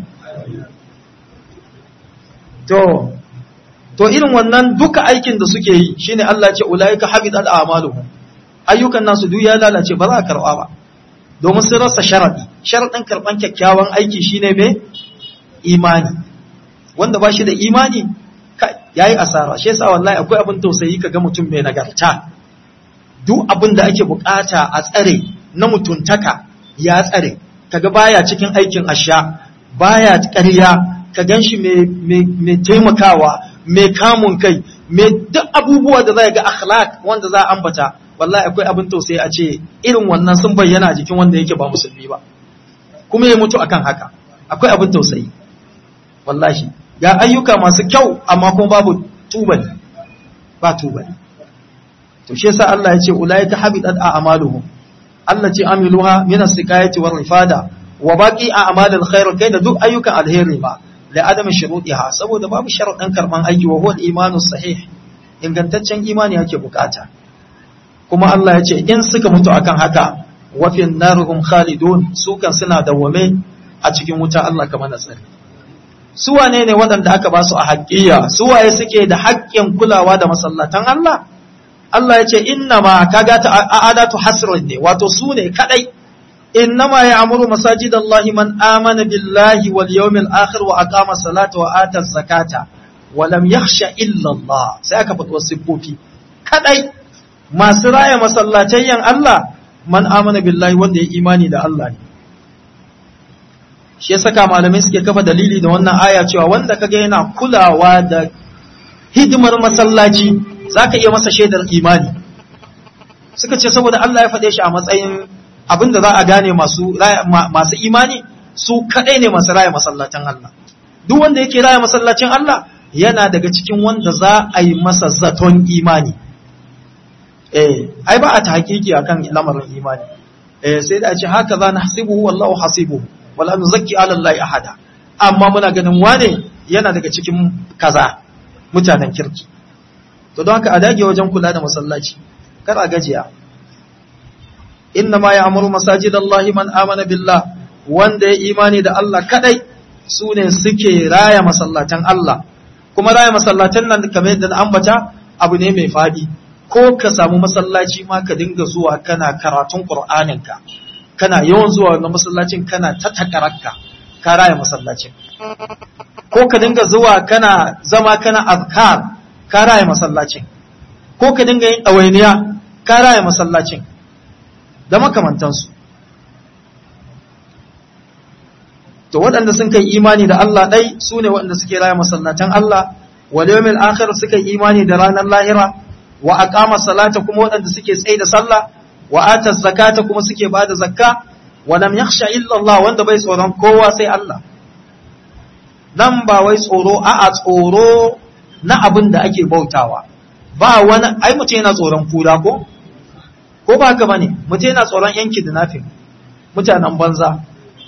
To, to irin wannan duka aikin da suke yi shine Allah ce ulaika habitat a'maluhum. Ayyukan nasu duk ya lalace ba za a karba ba. Domin sun rasa sharadi. Sharadin karban kyakkyawan aiki shine me? Imani. Wanda ba shi da imani yayi asara. Shi yasa wallahi akwai abin tausayi kaga mutum mai nagarta. Duk abin da ake bukata a tsare na mutuntaka ya tsare. kaga baya cikin aikin asha baya ƙarya ka ganshi mai taimakawa mai kamun kai mai duk abubuwa da zai ga akhlaq wanda za a ambata wallahi akwai abin tausayi a ce irin wannan sun bayyana a jikin wanda yake ba musulmi ba kuma ya mutu akan haka akwai abin tausayi wallahi ga ayyuka masu kyau amma kuma babu tubali ba tubali to shi yasa Allah ya ce ulaika habitat a'maluhum allati amiluha min as-siqayati war rifada wa baqi a'malil khair kai da duk ayyukan alheri ba la adami shurutiha saboda babu sharadin karban aiki wa huwa al-imanu sahih ingantaccen imani yake bukata kuma Allah ya ce in suka mutu akan haka wa fi narhum khalidun su kan suna dawwame a cikin wuta Allah kamar nasari su wane ne waɗanda aka ba su a haƙƙiya su waye suke da haƙƙin kulawa da masallatan Allah Allah ya ce inna ma kaga ta adatu hasrin ne wato su ne kadai inna ma ya'muru masajidallahi man amana billahi wal yawmil akhir wa aqama salata wa ata zakata wa lam yakhsha illa Allah sai aka fito sifofi kadai masu raya masallacayyan Allah man amana billahi wanda ya imani da Allah ne shi ya saka malamai suke kafa dalili da wannan aya cewa wanda kaga yana kulawa da hidimar masallaci zaka iya masa shaidar imani suka ce saboda Allah ya faɗe shi a matsayin abin da za a gane masu masu imani su kadai ne masu raya masallacin Allah duk wanda yake raya masallacin Allah yana daga cikin wanda za a yi masa zaton imani eh ai ba a ta hakiki akan lamarin imani eh sai da a ce haka za na hasibuhu wallahu hasibuhu wala nuzakki ala Allah ahada amma muna ganin wane yana daga cikin kaza mutanen kirki to don haka a dage wajen kula da masallaci kar a gajiya inna ma ya'muru masajidallahi man amana billah wanda ya imani da Allah kadai su ne suke raya masallatan Allah kuma raya masallatan nan kamar yadda na ambata abu ne mai fadi ko ka samu masallaci ma ka dinga zuwa kana karatun Qur'aninka kana yawan zuwa wannan masallacin kana ta takararka ka raya masallacin ko ka dinga zuwa kana zama kana azkar ka raya masallacin ko ka dinga yin ɗawainiya ka raya masallacin da makamantansu to waɗanda sun kai imani da Allah ɗai su ne waɗanda suke raya masallatan Allah wal yawmil akhir suka yi imani da ranar lahira wa aqama salata kuma waɗanda suke tsaye da sallah wa ata zakata kuma suke bada zakka wa lam yakhsha illa Allah wanda bai tsoron kowa sai Allah nan ba wai tsoro a'a tsoro na abin da ake bautawa ba wani ai mutum yana tsoron kura ko ko ba haka bane mutum yana tsoron yanki da nafin mutanen banza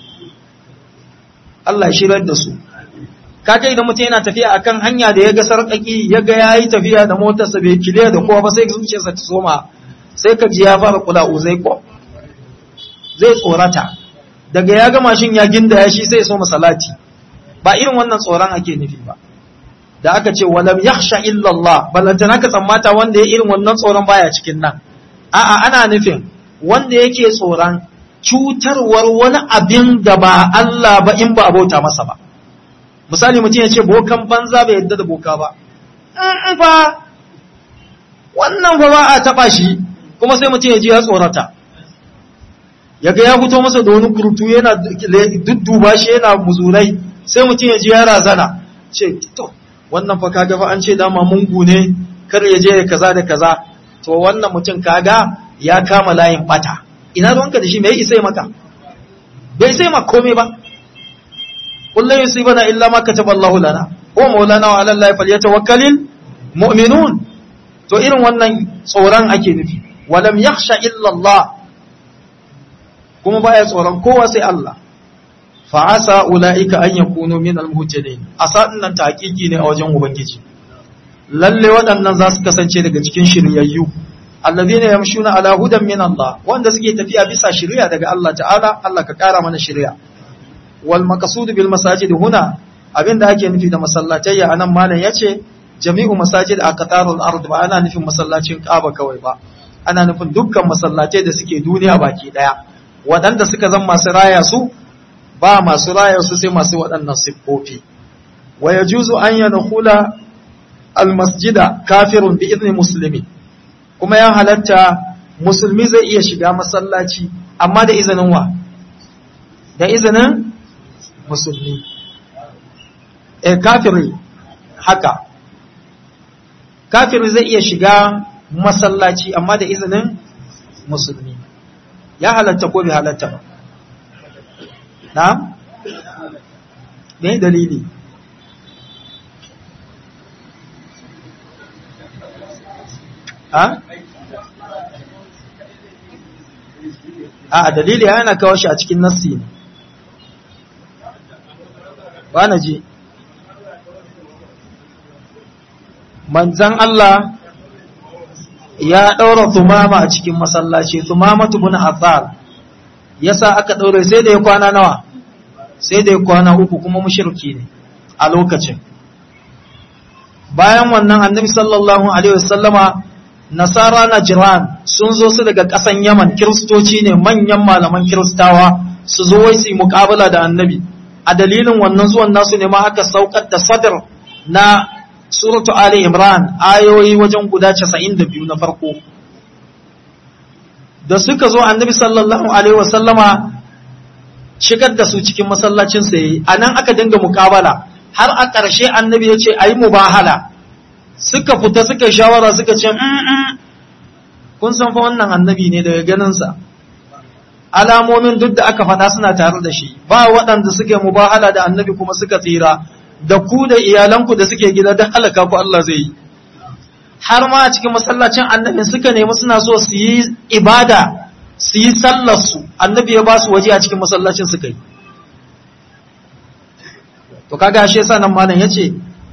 Allah ya shirar da su kaga idan mutum yana tafiya akan hanya da ya ga sarƙaƙi ya ga yayi tafiya da motarsa bai kile da kowa ba sai zuciyarsa ta soma sai ka ji ya fara kula uzai ko zai tsorata daga ya ga mashin ya ginda ya shi sai ya soma salati ba irin wannan tsoron ake nufi ba da aka ce walam yakhsha illa Allah ballantana ka tsammata wanda ya irin wannan tsoron baya cikin nan a'a ana nufin wanda yake tsoron cutarwar wani abin da ba Allah ba in ba abota masa ba misali mutum ya ce bokan banza bai yadda da boka ba in fa wannan fa ba a taba shi kuma sai mutum ya ji ya tsorata ya ga ya fito masa da wani kurtu yana dudduba shi yana muzurai sai mutum ya ji ya razana ce to wannan fa kaga fa an ce dama mungu ne kar ya je kaza da kaza to wannan mutum kaga ya kama layin bata ina ruwanka da shi me isa maka bai sai ma komai ba kullu yusibana illa ma kataba Allah lana wa maulana wa ala Allah falyatawakkalul mu'minun to irin wannan tsoron ake nufi walam yakhsha illa Allah kuma baya tsoron kowa sai Allah fa asa ulaika an yakunu min al-muhtadin asa nan ta hakiki ne a wajen ubangiji lalle waɗannan za su kasance daga cikin shiryayyu alladhina yamshuna ala hudan min Allah wanda suke tafiya bisa shiriya daga Allah ta'ala Allah ka kara mana shiriya wal maqsud bil masajid huna abinda ake nufi da masallatai anan malam yace jami'u masajid a qatarul ard ba ana nufin masallacin Kaaba kawai ba ana nufin dukkan masallatai da suke duniya baki daya waɗanda suka zama masu raya su ba masu raya su sai masu waɗannan siffofi wa yajuzu an yadkhula al masjida kafirun bi idni muslimin kuma ya halatta musulmi zai iya shiga masallaci amma da izinin wa da izinin musulmi e kafiri haka kafiri zai iya shiga masallaci amma da izinin musulmi ya halatta ko bai halatta ba na? me dalili ha? a dalili yana kawo shi a cikin nassi ne ba na ji manzan Allah ya ɗaura tumama a cikin masallaci tumama tubun azar ya sa aka ɗaure sai da ya kwana nawa sai da ya kwana uku kuma mushirki ne a lokacin bayan wannan annabi sallallahu alaihi wasallama nasara na jiran sun zo su daga ƙasan yaman kiristoci ne manyan malaman kiristawa su zo wai su yi muƙabala da annabi a dalilin wannan zuwan nasu ne ma aka saukar da sadar na suratu ali imran ayoyi wajen guda 92 na farko da suka zo annabi sallallahu alaihi wasallama shigar da su cikin masallacin sa yayi anan aka dinga muƙabala har a ƙarshe annabi ya ce ayi mubahala suka fita suka shawara suka ce kun san fa wannan annabi ne daga ganinsa alamomin duk da aka faɗa suna tare da shi ba waɗanda suke mubahala da annabi kuma suka tsira da ku da iyalanku da suke gida don halaka ku Allah zai yi har ma a cikin masallacin annabi suka nemi suna so su yi ibada su yi sallarsu annabi ya ba su waje a cikin masallacin suka yi to kaga shi yasa nan malam yace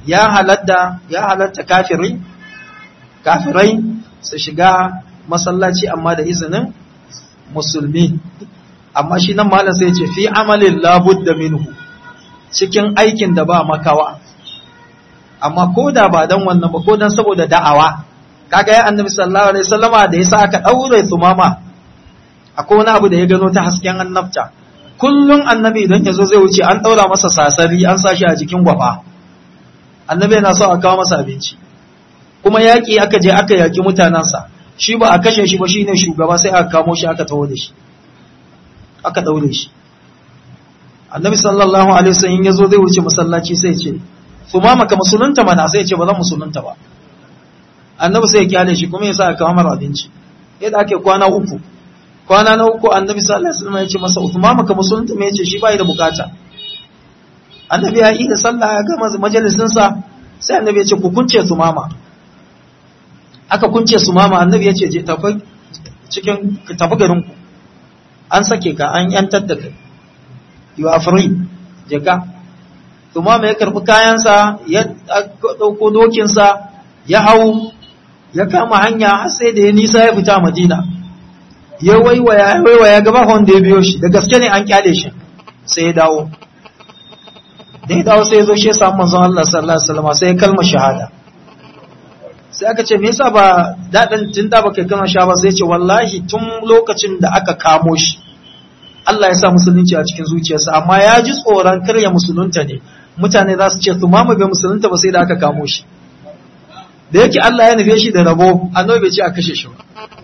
ya halatta ya halatta kafiri kafirai su shiga masallaci amma da izinin musulmi amma shi nan malam sai ce fi amalin labudda minhu cikin aikin da ba makawa amma ko da ba dan wannan ba ko dan saboda da'awa kaga ya annabi sallallahu alaihi wasallama da yasa aka daure sumama akwai wani abu da ya gano ta hasken annabta kullum annabi idan yazo zai wuce an daura masa sasari an sa shi a jikin gwafa annabi yana so a kawo masa abinci kuma yaki aka je aka yaki mutanansa shi ba a kashe shi ba shine shugaba sai aka kamo shi aka tawo da shi aka daure shi annabi sallallahu alaihi wasallam yazo zai wuce masallaci sai ya ce sumama ka musulunta mana sai ya ce ba zan musulunta ba annabi sai ya kyale shi kuma ya sa aka kawo mara abinci yadda ake kwana uku kwana na uku annabi sallallahu alaihi wasallam ya ce masa Uthman maka musulunta me yace shi bai da bukata annabi ya yi da sallah ya gama majalisin sa sai annabi ya ce ku kunce su mama aka kunce su mama annabi ya ce je tafi cikin tafi garin ku an sake ka an yantar da kai you are free je ka su mama ya karbi kayansa ya dauko dokinsa ya hau ya kama hanya har sai da ya nisa ya fita madina ya waiwaya ya waiwaya gaba wanda ya biyo shi da gaske ne an kyale shi sai ya dawo da ya dawo sai ya zo shi ya samu manzon Allah sallallahu alaihi wasallam sai ya kalma shahada sai aka ce me yasa ba dadin tun da baka kalma shahada sai ya ce wallahi tun lokacin da aka kamo shi Allah ya sa musulunci a cikin zuciyarsa amma ya ji tsoron karya musulunta ne mutane za su ce su mama bai musulunta ba sai da aka kamo shi da yake Allah ya nufe shi da rabo annabi bai ce a kashe shi ba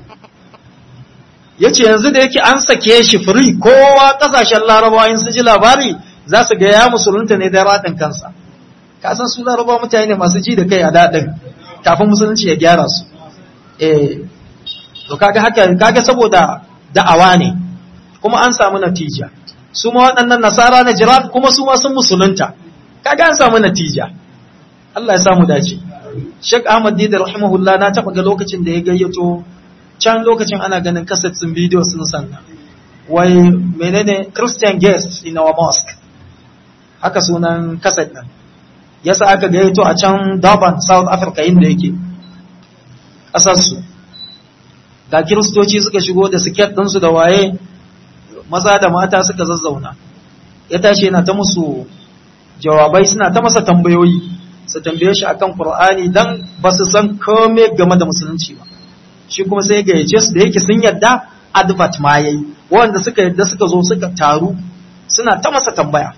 yace yanzu da yake an sake shi free kowa kasashen larabawa in su ji labari za su ga ya musulunta ne da radin kansa ka san su larabawa mutane ne masu ji da kai a dadin kafin musulunci ya gyara su eh to kaga haka kaga saboda da'awa ne kuma an samu natija su ma waɗannan nasara na jiran kuma su ma sun musulunta kaga an samu natija Allah ya samu dace Sheikh Ahmad Dida rahimahullah na taɓa ga lokacin da ya gayyato can lokacin ana ganin kasset sun bidiyo sun sanna wai menene Christian guest in our mosque haka sunan kasset nan yasa aka gayyato a can Durban South Africa inda yake ƙasarsu ga kiristoci suka shigo da siket ɗinsu da waye maza da mata suka zazzauna ya tashi yana ta musu jawabai suna ta masa tambayoyi su tambaye shi akan Qur'ani dan ba su san kome game da musulunci ba shi kuma sai ga yace su da yake sun yadda advert ma yayi wanda suka yadda suka zo suka taru suna ta masa tambaya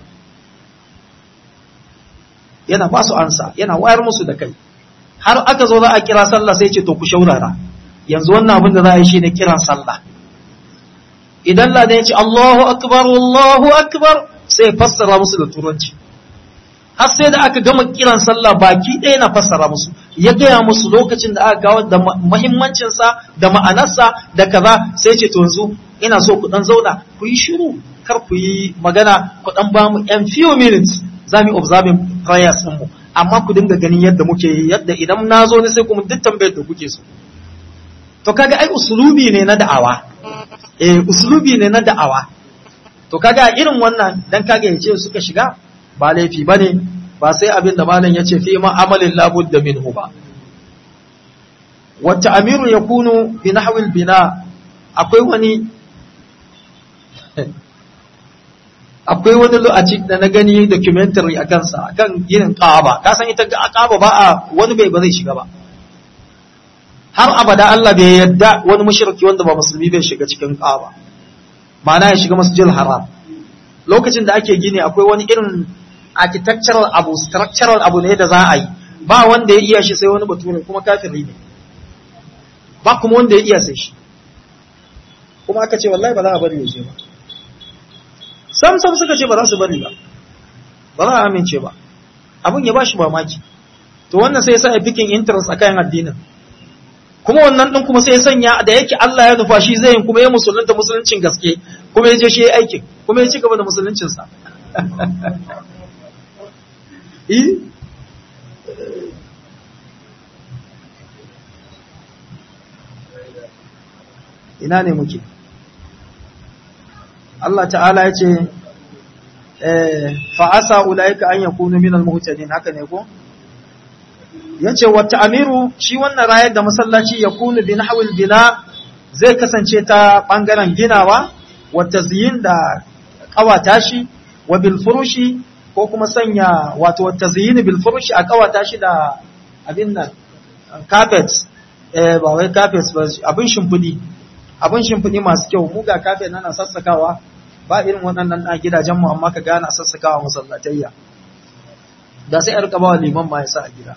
yana ba su ansa yana wayar musu da kai har aka zo za a kira sallah sai ce to ku shaurara yanzu wannan abin da za a yi shine kiran sallah idan ladan ya ce Allahu akbar Allahu akbar sai fassara musu da turanci har sai da aka gama kiran sallah baki ɗaya na fassara musu ya gaya musu lokacin da aka kawo da muhimmancinsa da ma'anarsa da kaza sai ce to yanzu ina so ku dan zauna ku yi shiru kar ku yi magana ku dan ba mu yan few minutes za mu observing prayers din mu amma ku dinga ganin yadda muke yi yadda idan na zo ne sai ku mun duk tambayar da kuke so to kaga ai usulubi ne na da'awa eh usulubi ne na da'awa to kaga irin wannan dan kaga yace suka shiga ba laifi ba ne ba sai abin da malam ya ce fi ma'amalin labud da minhu ba wata amiru ya kunu bi nahwil bina akwai wani akwai wani lokaci da na gani documentary a kansa akan ginin ƙaba ka san ita ƙaba ba a wani bai ba zai shiga ba har abada Allah bai yadda wani mushriki wanda ba musulmi bai shiga cikin ƙaba ma'ana ya shiga masjidil haram lokacin da ake gini akwai wani irin architectural abu structural abu ne da za a yi ba wanda ya iya shi sai wani bature kuma kafiri ne ba kuma wanda ya iya sai shi kuma aka ce wallahi ba za a bari ya je ba sam sam suka ce ba za su bari ba ba za a amince ba abin ya ba shi mamaki to wannan sai ya sa fikin interest a kayan addinin kuma wannan din kuma sai ya sanya da yake Allah ya nufa shi zai yin kuma ya musulunta musuluncin gaske kuma ya je shi ya aikin kuma ya ci gaba da musuluncinsa ina ne muke Allah ta'ala ya ce fa'asa ula'ika an yakunu minal muhtadin haka ne ko yace wa ta'miru shi wannan rayar da masallaci ya kunu bi nahwil bina zai kasance ta bangaren ginawa wa tazyin da kawata shi wa bil furushi ko kuma sanya wato wa tazyin bil furushi a kawata shi da abin nan carpet eh ba wai carpet ba abin shimfidi abin shimfidi masu kyau mu ga carpet nan sassakawa ba irin waɗannan a gidajen mu amma ka gana sassakawa masallatayya da sai a rika ba liman ma ya sa a gida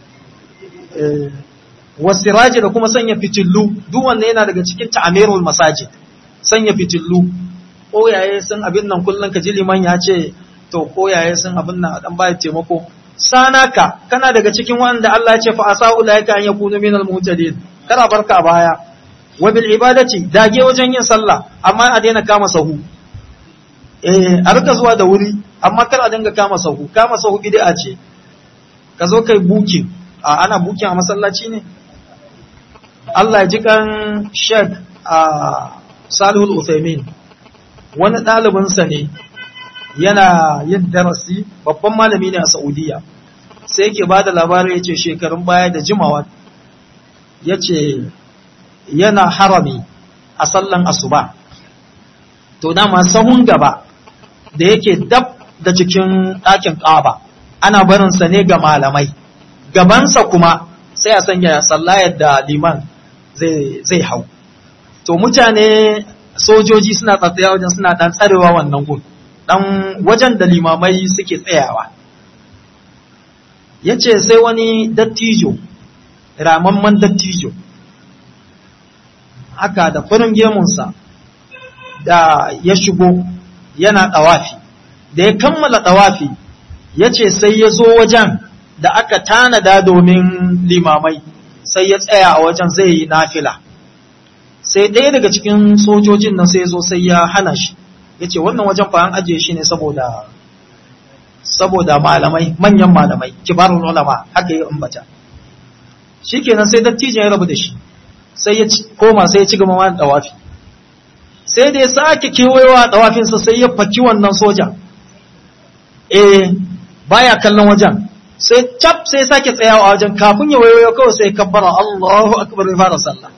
wasiraji da kuma sanya fitillu duk wanda yana daga cikin ta'amirul masajid sanya fitillu koyaye sun abin nan kullun ka ji liman ya ce to koyaye sun abin nan a dan baya taimako sanaka kana daga cikin wanda Allah ya ce fa asau laika an yakunu minal muhtadin kana barka a baya wa bil ibadati dage wajen yin sallah amma a daina kama sahu eh a rika zuwa da wuri amma kar a dinga kama sahu kama sahu bid'a ce ka zo kai bukin a ana bukin a masallaci ne Allah ji kan Sheikh a Salihul Uthaymin wani ɗalibinsa ne yana yin darasi babban malami ne a Saudiya sai yake ba da labarai ya ce shekarun baya da jimawa ya ce yana harami a sallan asuba to dama sahun gaba da yake dab da cikin ɗakin ƙaba ana barinsa ne ga malamai gabansa kuma sai a sanya sallayar da liman zai hau to mutane sojoji suna tsatsaya wajen suna ɗan tsarewa wannan gun ɗan wajen da limamai suke tsayawa ya ce sai wani dattijo ramamman dattijo haka da farin gemunsa da ya shigo yana ɗawafi da ya kammala ɗawafi ya ce sai ya zo wajen da aka tanada domin limamai sai ya tsaya a wajen zai yi nafila sai ɗaya daga cikin sojojin nan sai ya zo sai ya hana shi ya ce wannan wajen fa an ajiye shi ne saboda saboda malamai manyan malamai kibarun ulama haka yi ambata shikenan sai dattijan ya rabu da shi sai ya koma sai ya ci gaba da dawafi sai da ya sake kewayewa dawafinsa sai ya faki wannan soja eh baya kallon wajen sai cap sai sake tsayawa a wajen kafin ya wayo kawai sai kabbara Allahu akbar ya fara sallah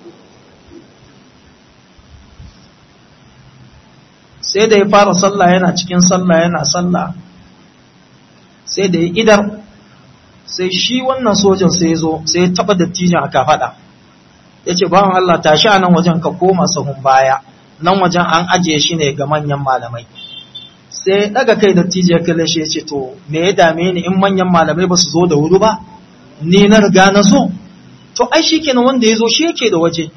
sai da ya fara sallah yana cikin sallah yana sallah sai da ya idar sai shi wannan sojan sai ya zo sai ya taba dattijan a kafada ya ce bawan Allah tashi a nan wajen ka koma sahun baya nan wajen an ajiye shi ne ga manyan malamai sai daga kai dattijo ya kalle shi ya ce to me ya dame ni in manyan malamai ba su zo da wuri ba ni na riga na zo to ai shi kenan wanda ya zo shi yake da waje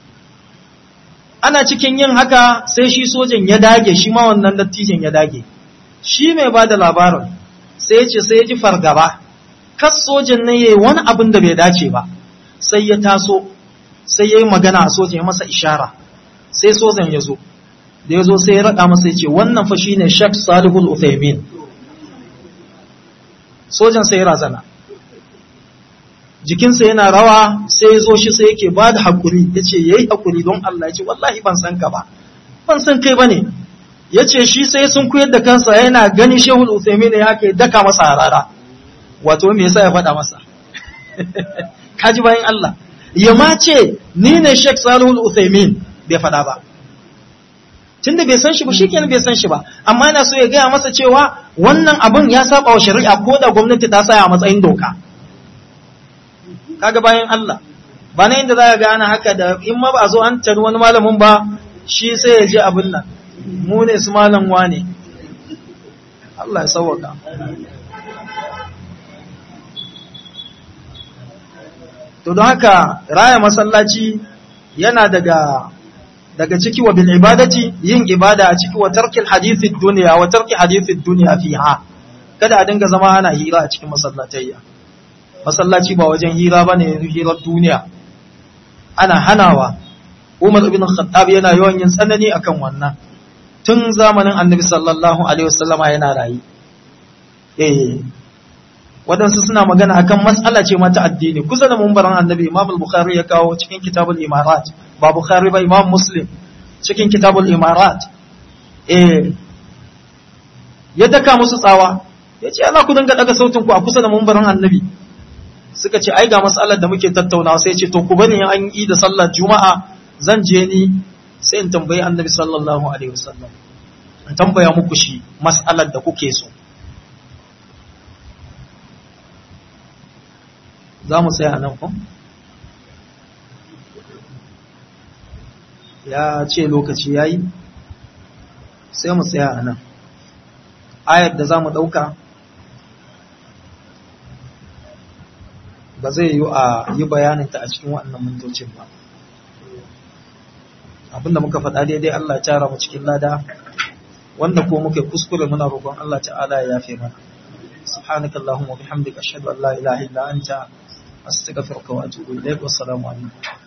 ana cikin yin haka sai shi sojan ya dage shi ma wannan dattijan ya dage shi mai ba da labarin sai ya ce sai ya ji fargaba kas sojan ne ya yi wani abin da bai dace ba sai ya taso sai ya yi magana a sojan ya masa ishara sai sojan ya zo da ya zo sai ya raɗa masa ya ce wannan fa shi ne shek salihul uthaymin sojan sai ya razana jikinsa yana rawa sai ya zo shi sai yake ba da haƙuri ya ce ya yi haƙuri don Allah ya ce wallahi ban san ka ba ban san kai ba ne ya ce shi sai sun koyar da kansa yana gani shehul uthaymin ya ke daka masa harara wato me yasa ya faɗa masa kaji bayan Allah ya ma ce ni ne shek salihul uthaymin bai faɗa ba tunda bai san shi ba shikenan bai san shi ba amma yana so ya gaya masa cewa wannan abun ya saba wa shari'a ko da gwamnati ta saya a matsayin doka kaga bayan Allah ba na inda za ka ga ana haka da in ma ba a zo an tari wani malamin ba shi sai ya je abin nan mu ne su malam wane Allah ya sauwaka to don haka raya masallaci yana daga daga ciki wa bil ibadati yin ibada a ciki wa tarkil hadithid dunya wa tarki hadithid dunya fiha kada a dinga zama ana hira a cikin masallatayya masallaci ba wajen hira bane hirar duniya ana hanawa Umar ibn Khattab yana yawan yin tsanani akan wannan tun zamanin Annabi sallallahu alaihi wasallama yana rayi eh waɗansu suna magana akan matsala ce mata addini kusa da mumbaran Annabi Imam al-Bukhari ya kawo cikin Kitabul Imarat ba Bukhari ba Imam Muslim cikin Kitabul Imarat eh ya daka musu tsawa ya ce ana ku dinga daga sautin ku a kusa da mumbaran Annabi suka ce ai ga matsalar da muke tattaunawa sai ce to ku bani an yi da sallar juma'a zan je ni sai in tambayi annabi sallallahu alaihi wasallam in tambaya muku shi mas'alar da kuke so za mu tsaya nan ko ya ce lokaci ya yi sai mu tsaya a nan ayar da za mu ɗauka ba zai yi a yi bayaninta a cikin waɗannan mintocin ba abinda muka faɗa daidai Allah ya tara mu cikin lada wanda ko muke kuskure muna roƙon Allah ta'ala ya yafe mana subhanakallahumma wa bihamdika ashhadu an la ilaha illa anta astaghfiruka wa atubu ilaik wassalamu alaikum